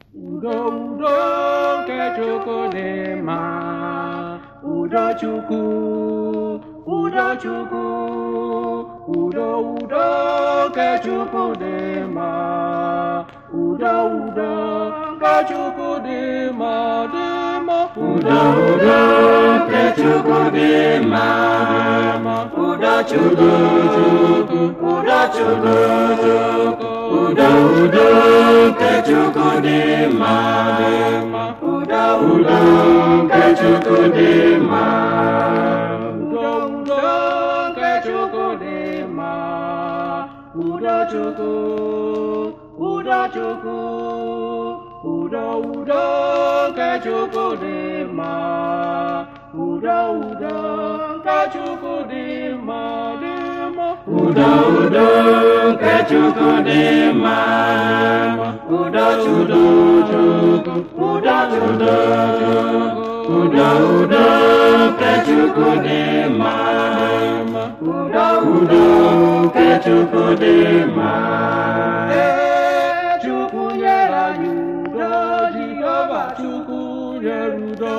udo udo nke chukwu dị mma udo chukwu udo chukwu udo udo nke chukwu dị mma udo udo nke chukwu dị mma dị mma Udo udo nke Chukwu dị mma Udo Chukwu Udo Chukwu Udo udo nke Chukwu dị mma Udo udo nke Chukwu dị mma udo udo nke chukwu dị mma udo chukwu udo chukwu udo udo nke chukwu dị mma udo udo nke chukwu dị mma dị mma Udo udo nke Chukwu dị mma Udo Chukwu Udo Chukwu Udo udo nke Chukwu dị mma Udo udo nke Chukwu dị mma Ee, chukwu nyere anyị udo jehova chukwu nyere udo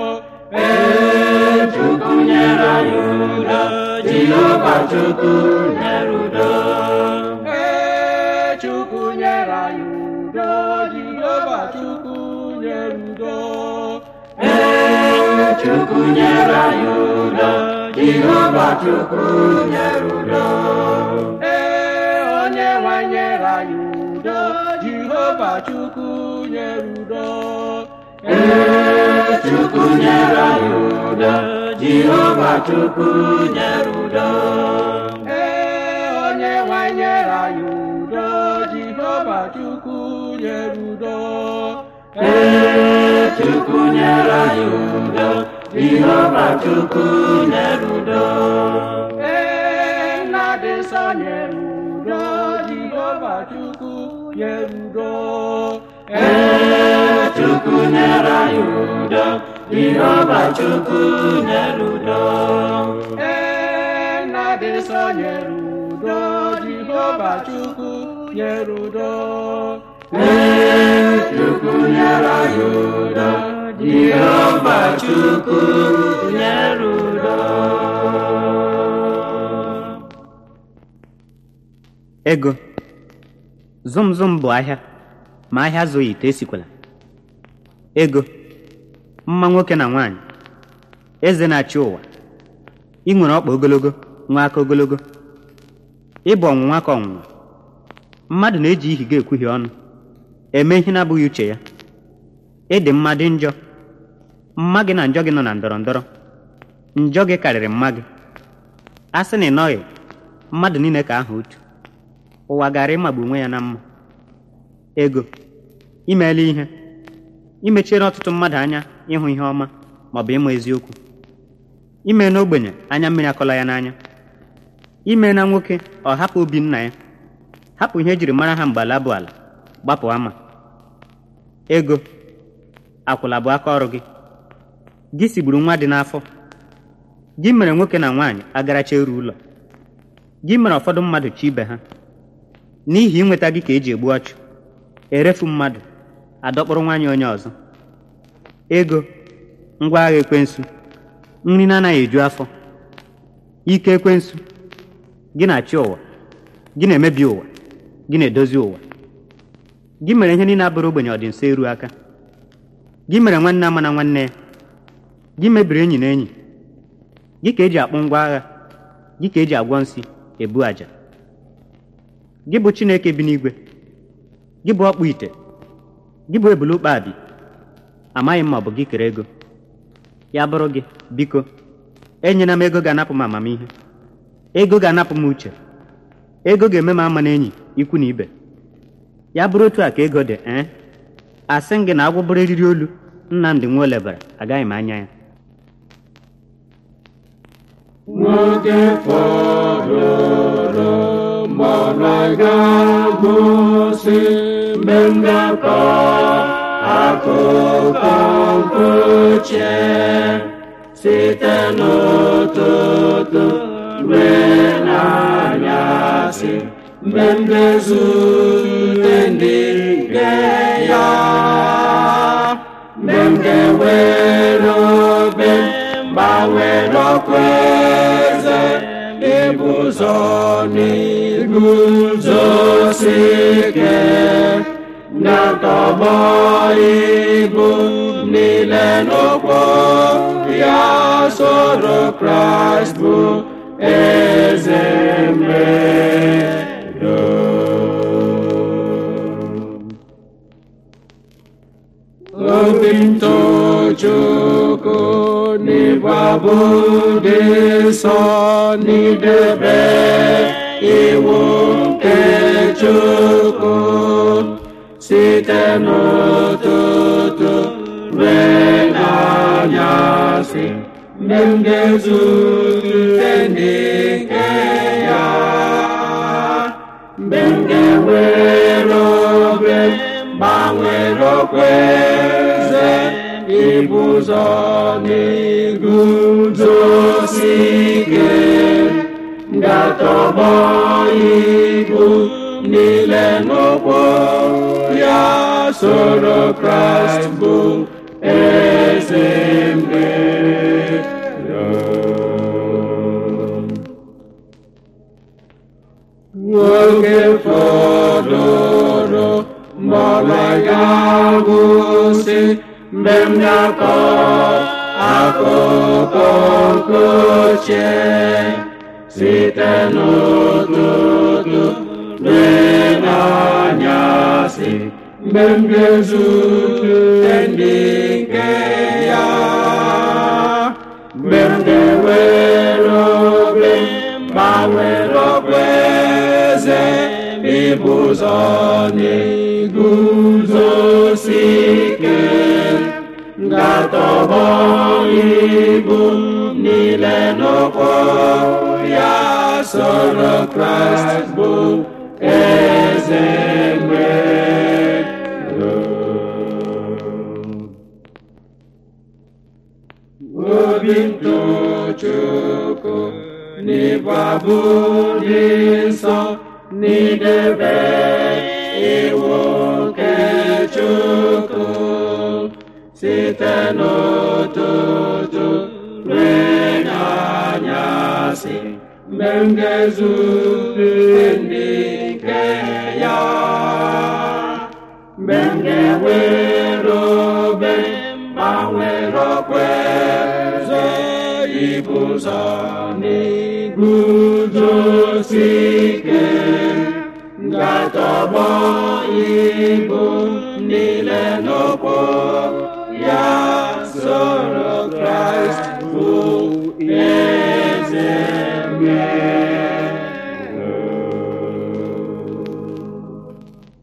Ee, Chukwu nyere anyị udo Jehova Chukwu nyere udo Ee, Chukwu nyere anyị udo, Jehova Chukwu nyere udo. Ee, Chukwu nyere anyị udo Jehova Chukwu nyere udo Ee, onye nwe nyere anyị udo, Jehova Chukwu nyere udo. Ee, Chukwu nyere anyị udo Jehova Chukwu nyere udo Ee, onye nwe nyere anyị udo, Jehova Chukwu nyere udo. Ee, Chukwu nyere anyị udo Jehova Chukwu nyere udo Ee, nna dị nsọ nyere udo, Jehova Chukwu nyere udo. Ee, Chukwu nyere anyị udo Jehova Chukwu nyere udo Ee, nna dị nsọ nyere udo, Jehova Chukwu nyere udo. Ee, Chukwu nyere anyị udo Jehova Chukwu nyere udo ego zum zum bụ ahịa ma ahịa zụghị ite esikwela ego mma nwoke na nwaanyị eze na-achị ụwa ị nwere ọkpa ogologo nwa aka ogologo ịbụ ọnwụnwa ka ọnwụnwa mmadụ na-eji ihi ga-ekwuhie ọnụ eme ihe na-abụghị uche ya ịdị mma dị njọ mma gị na njọ gị nọ na ndọrọ ndọrọ njọ gị karịrị mma gị a sị na ị nọghị mmadụ niile ka aha otu ụwa gara ịmagbu onwe ya na mma ego imeela ihe imechiere ọtụtụ mmadụ anya ịhụ ihe ọma maọbụ ịmụ eziokwu ime n'ogbenye anya mmiri akọla ya n'anya ime na nwoke ọ hapụ obi nna ya hapụ ihe ejiri mara ha mgbe ala bụ ala gbapụ ama ego akwụla bụ aka ọrụ gị gị sigburu nwa dị n'afọ gị mere nwoke na nwaanyị agaracha eru ụlọ gị mere ụfọdụ mmadụ chi ibe ha n'ihi inweta gị ka eji egbu ọchụ erefu mmadụ adọkpụrụ nwaanyị onye ọzọ ego ngwa agha ekwensu nri na-anaghị eju afọ ike ekwensu gị na-achị ụwa gị na-emebi ụwa gị na-edozi ụwa gị mere ihe niile abụrụ ogbenye ọdị nso eru aka gị mere nwanne ama na nwanne ya gị mebiri enyi na enyi gị ka eji akpụ ngwa agha gị ka eji agwọ nsị ebu àjà gị bụ chineke bi n'igwe gị bụ ọkpụ ite gị bụ ebule ụkpabi amaghị m ma ọ bụ gị kere ego ya bụrụ gị biko enyela m ego ga-anapụ m amamihe ego ga-anapụ m uche ego ga-eme m ama n'enyi ikwu na ibe ya bụrụ otu a ka ego dị ee asị m gị na agwọ bụrụ eriri olu nnamdị nwa olebara agaghị m anya ya nwoke fọdụrụ mgbe ọnụ ga-agwụsị mgbe m ga-akọ akụkọ mkpuche site n'ụtụtụ ruo n'anyasị mgbe m ga-ezute ndị nke ya ụzọ n'iguzosi ike na-atọgbọ ibu niile n'ụkwụ ya soro Kraịst bụ eze mmedo obi ntochukwu n'ịbụ abụ dị nsọ n'idebe iwu nke Chukwu site n'ụtụtụ ruo n'anyasị mgbe m ga-ezute ndị nke ya mgbe m ga-enwere obe gbanwere okweze ibu ụzọ n'iguzosi ike ga-atọgbọ ibu niile n'ụkwụ ya soro Kraịst bụ eze mmedo nwoke fọdụrụ mgbe ọla ga-agwụsị mgbe m na-akọ akụkọ nke ochie site n'ụtụtụ ruo n'anyasị mgbe m ga-ezute ndị nke ya mgbe m ga-ewere obe gbanwere okpueze ibu ụzọ n'iguzosi ike ga-atọgbọ ibu niile n'ụkwụ ya soro Kraịst bụ eze mmedo obi ntochukwu n'ịbụ abụ dị nsọ n'idebe iwu nke Chukwu site n'ụtụtụ ruo n'anyasị mgbe m ga-ezute ndị nke ya mgbe m ga-enwere obe gbanwere okpueze ibu ụzọ n'iguzosi ike ga-atọgbọ ibu niile n'ụkwụ ya soro Kraịst bụ eze mmedo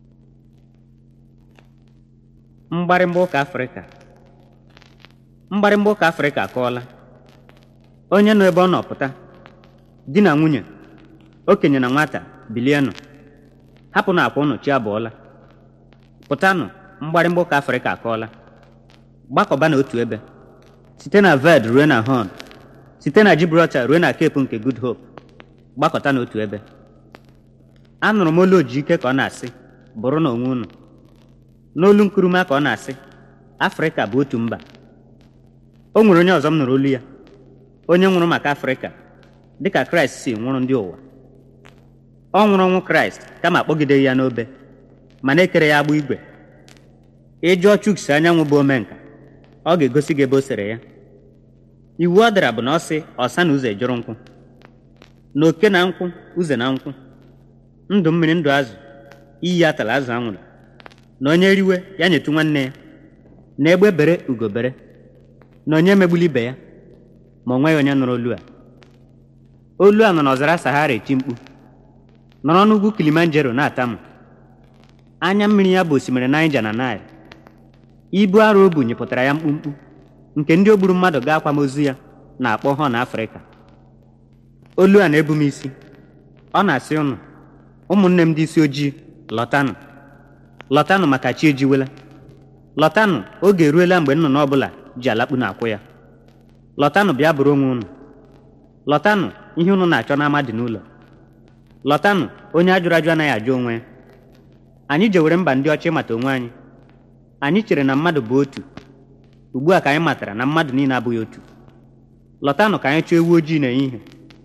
mgbarịmgba ụka afrịka mgbarịmgba ụka afrịka akọọla onye nọ ebe ọ nọ pụta di na nwunye okenye na nwata bilienụ hapụnụ akwa ụnụ chi abụọla pụtanụ mgbarịmgba ụka afrịka akọọla gbakọba n'otu ebe site na ved ruo na hon site na gibraltar ruo na kepu nke good hope gbakọta n'otu ebe anụrụ m olu oji ike ka ọ na-asị bụrụ na onwe unu n'olu nkuruma ka ọ na-asị afrịka bụ otu mba o nwere onye ọzọ m nụrụ olu ya onye nwụrụ maka afrịka dịka kraịst si nwụrụ ndị ụwa ọ nwụrụ ọnwụ kraịst kama akpọgideghị ya n'obe ma na-ekere ya agbụ igwe ịjụọ chuks anyanwụ bụ omenka ọ ga-egosi gị ebe o sere ya iwu ọ dara bụ na ọ sị ọsa na ụzọ ejụrụ nkwụ na oke na nkwụ uze na nkwụ ndụ mmiri ndụ azụ iyi atala azụ anwụrụ na onye riwe ya nyetu nwanne ya na egbe bere ugo bere na onye megbuli ibe ya ma o nweghị onye nụrụ olu a olu a nọ n'ọzara sahara eti mkpu nọrọ n'ugwu kilimanjaro na-atamu anya mmiri ya bụ osimiri naija na nile ibu arụ o bu nyepụtara ya mkpumkpu nke ndị o gburu mmadụ gaa akwamozu ya na-akpọ họn afrịka olu a na-ebu m isi ọ na-asị ụnụ ụmụnne m ndị isi ojii lọtanụ lọtanụ maka chi ejiwela lọtanụ oge eruela mgbe nnụnụ ọbụla ji alakpu na-akwụ ya lọtanụ bịa bụrụ onwe unu lọtanụ ihe unu na-achọ n'ama dị n'ụlọ lọtanụ onye ajụrụ ajụ anaghị ajụ onwe ya anyị jewere mba ndị ọcha ịmata onwe anyị anyị chere na mmadụ bụ otu ugbu a ka anyị matara na mmadụ niile abụghị otu lọtanụ ka anyị chọọ ewu ojii n'ehihie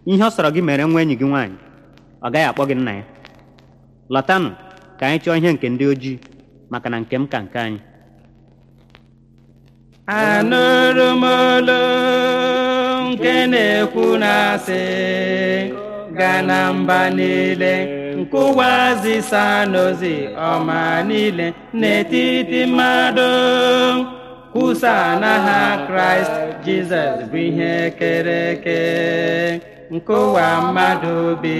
ihe ọ sọrọ gị mere nwa enyi gị nwaanyị ọ gaghị akpọ gị nna ya lọtanụ ka anyị chọọ ihe nke ndị ojii maka na nke m ka nke anyị anụrụ m olu nke na-ekwu na-asị gaa na mba niile nke ụwa zisa n'ozi ọma niile n'etiti mmadụ kwusa na ha kraịst jizọs bụ ihe kere eke nke ụwa mmadụ bi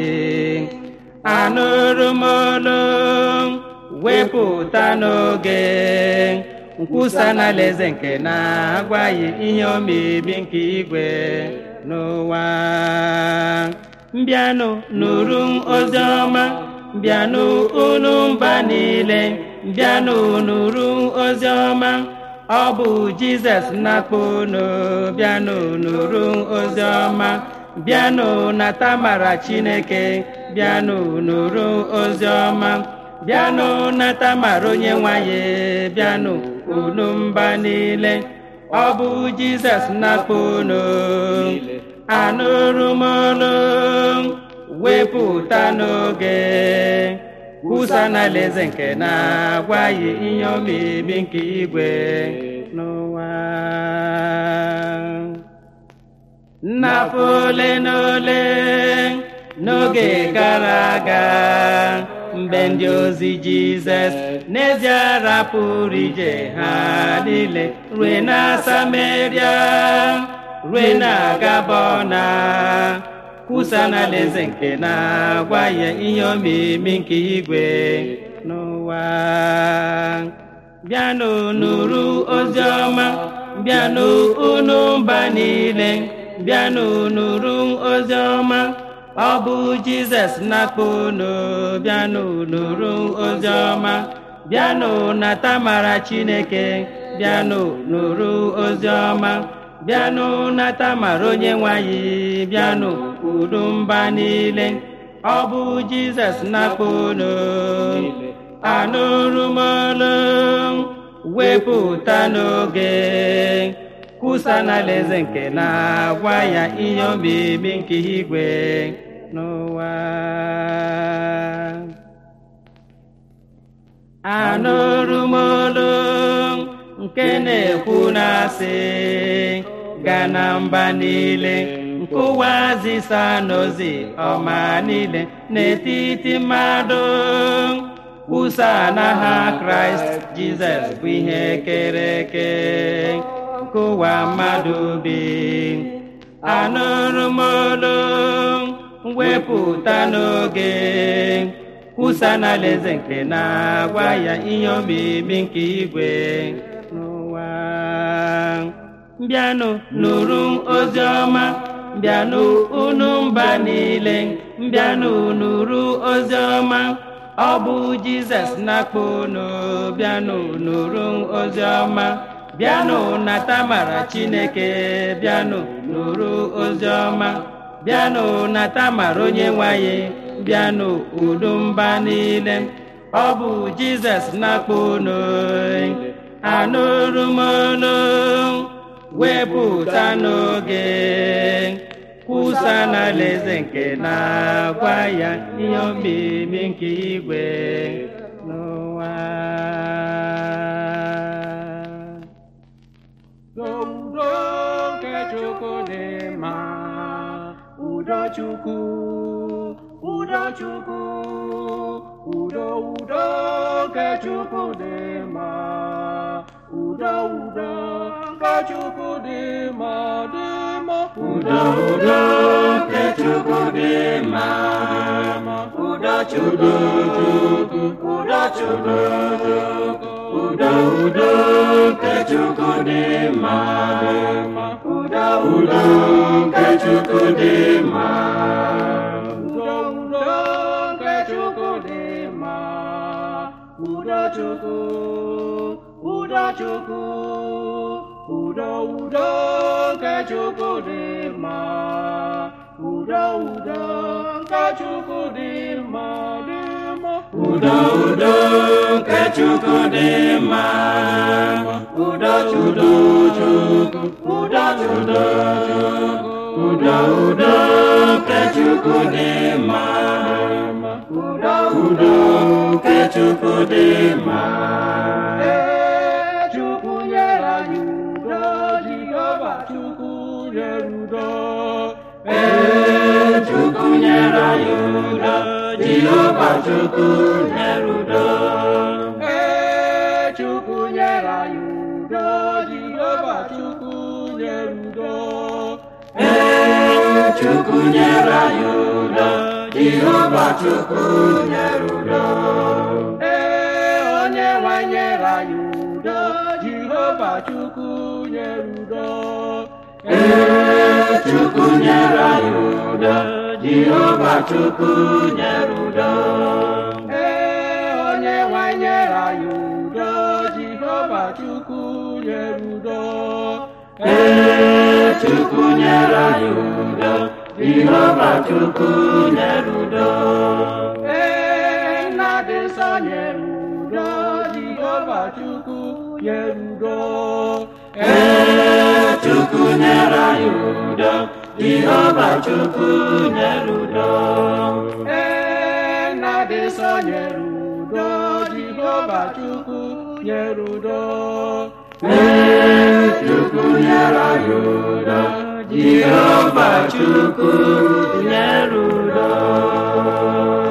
anụrụ m olu wepụta n'oge nkwusa n'alaeze nke na-agwaghị ihe omebi nke igwe n'ụwa mbịanụ nụrụ ozi ọma mbịanụ unu mba niile mbịanụ nụrụ ozi ọma ọ bụ jizọs na-akpọ unu bịanụ nụrụ ozi ọma bịanụ nata mara chineke bịanụ nụrụ ozi ọma bịanụ nata mara onye nwanyị bịanụ unu mba niile ọ bụ jizọs na-akpọ unu anụrụ m olu wepụta n'oge kwusa n'alaeze nke na-agwaghị ihe omebi nke igwe n'ụwa nnafọ ole na ole n'oge gara aga mgbe ndị ozi jizọs n'ezie rapụrụ ije ha niile rue na samaria rue na gabona kwusa n'alaeze nke na-agwa ya ihe omimi nke igwe n'ụwa bịanụ nụrụ ozi ọma bịanụ unu mba niile bịanụ nụrụ ozi ọma ọ bụ jizọs na-akpọ unu bịanụ nụrụ ozi ọma bịanụ nata mara chineke bịanụ nụrụ ozi ọma bịanụ nata mara onye nwanyị bịanụ unu mba niile ọ bụ jizọs na-akpọ unu anụrụ m olu wepụta n'oge kwusa n'alaeze nke na-agwa ya ihe obibi nke igwe n'ụwa anụrụ m olu nke na-ekwu na-asị gaa na mba niile nke ụwa zisa n'ozi ọma niile n'etiti mmadụ kwusa na ha kraịst jizọs bụ ihe kere eke nke ụwa mmadụ bi anụrụ m olu wepụta n'oge kwusa n'alaeze nke na-agwa ya ihe obibi nke igwe n'ụwa mbịanụ nụrụ ozi ọma mbịanụ unu mba niile mbịanụ nụrụ ozi ọma ọ bụ jizọs na-akpọ unu bịanụ nụrụ ozi ọma bịanụ nata mara chineke bịanụ nụrụ ozi ọma bịanụ nata mara onye nwanyị bịanụ udo mba niile ọ bụ jizọs na-akpọ unu anụrụ m olu wepụta n'oge kwusa n'alaeze nke na-agwa ya ihe omimi nke igwe n'ụwa Udo nke Chukwu dị mma, udo Chukwu, udo Chukwu, udo udo nke Chukwu dị mma, udo udo nke Chukwu dị mma dị mma, udo udo nke chukwu dị mma udo chukwu udo chukwu udo udo nke chukwu dị mma udo udo nke chukwu dị mma udo udo nke Chukwu dị mma, udo Chukwu, udo Chukwu, udo udo nke Chukwu dị mma, udo udo nke Chukwu dị mma dị mma, udo udo nke chukwu dị mma udo chukwu udo chukwu udo udo nke chukwu dị mma udo udo nke chukwu dị mma Ee, Chukwu nyere anyị udo Jehova Chukwu nyere udo Ee, Chukwu nyere anyị udo Jehova Chukwu nyere udo Ee, Chukwu nyere anyị udo Jehova Chukwu nyere udo Ee, Chukwu nyere anyị udo Jehova Chukwu nyere udo Ee, onye nwe nyere anyị udo Jehova Chukwu nyere udo Ee, Chukwu nyere anyị udo Jehova Chukwu nyere udo Ee, onye nwe nyere anyị udo Jehova Chukwu nyere udo Ee, Chukwu nyere anyị udo Jehova Chukwu nyere udo Ee, nna dị nsọ nyere udo Jehova Chukwu nyere udo Ee, Chukwu nyere anyị udo Jehova Chukwu nyere udo Ee, nna dị nsọ nyere udo Jehova Chukwu nyere udo Ee, Chukwu nyere anyị udo Jehova Chukwu nyere udo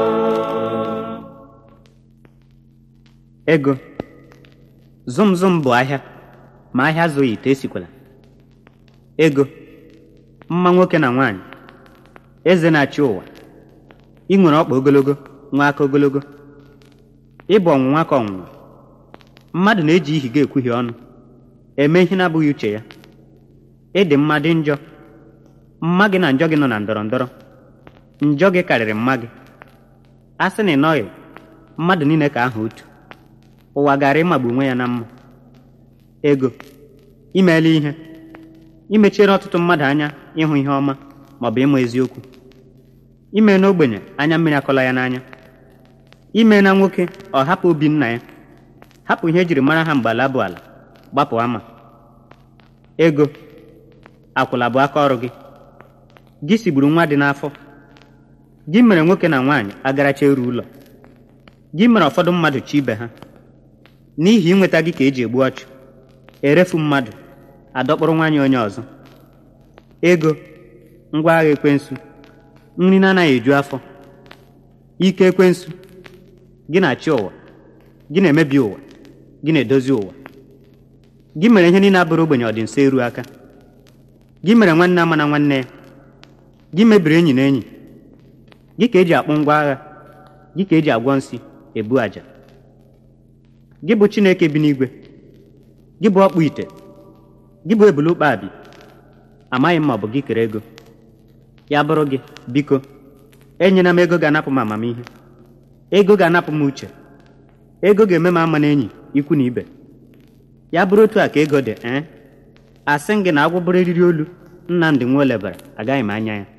ego zum zum bụ ahịa ma ahịa zụghị ite esikwela ego mma nwoke na nwaanyị eze na-achị ụwa ị nwere ọkpa ogologo nwa aka ogologo ịbụ ọnwụnwa ka ọnwụnwa mmadụ na-eji ihi ga ekwughie ọnụ eme ihe na-abụghị uche ya ịdị mma dị njọ mma gị na njọ gị nọ na ndọrọ ndọrọ njọ gị karịrị mma gị a sị na ị nọghị mmadụ niile ka aha otu ụwa gara ịmagbu onwe ya na mma ego imeela ihe imechiere ọtụtụ mmadụ anya ịhụ ihe ọma maọbụ ịmụ eziokwu ime n'ogbenye anya mmiri akọla ya n'anya ime na nwoke ọ hapụ obi nna ya hapụ ihe ejiri mara ha mgbe ala bụ ala gbapụ ama ego akwụla bụ aka ọrụ gị gị sigburu nwa dị n'afọ gị mere nwoke na nwaanyị agaracha eru ụlọ gị mere ụfọdụ mmadụ chi ibe ha n'ihi inweta gị ka eji egbu ọchụ erefu mmadụ adọkpụrụ nwaanyị onye ọzọ ego ngwa agha ekwensu nri na-anaghị eju afọ ike ekwensu gị na-achị ụwa gị na-emebi ụwa gị na-edozi ụwa gị mere ihe niile abụrụ ogbenye ọ dị nso eru aka gị mere nwanne ama na nwanne ya gị mebiri enyi na enyi gị ka eji akpụ ngwa agha gị ka eji agwọ nsị ebu àjà gị bụ chineke bi n'igwe gị bụ ọkpụ ite gị bụ ebule ụkpabi amaghị m ma ọ bụ gị kere ego ya bụrụ gị biko enyela m ego ga-anapụ m amamihe ego ga-anapụ m uche ego ga-eme m ama n'enyi ikwu na ibe ya bụrụ otu a ka ego dị ee asị m gị na agwọ bụrụ eriri olu nnamdị nwa olebara agaghị m anya ya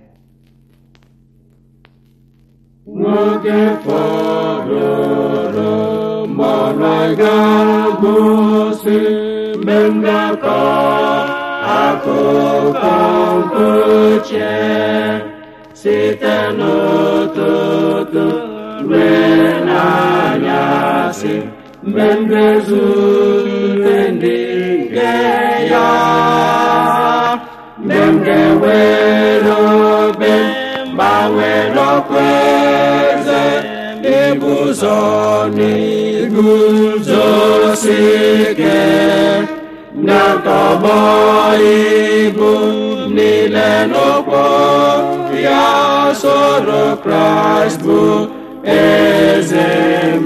nwoke fọdụrụ mgbọrọ ga-agwụsị mgbe mgbakọ akụkọ mkpuche site n'ụtụtụ ruo n'anyasị mgbe m ga-ezute ndị nke ya mgbe m ga-ewere obe gbanwere okpueze ibu ụzọ n'iguzosi ike na ntọgbọ ibu niile n'ụkwụ ya soro kraịst bụ eze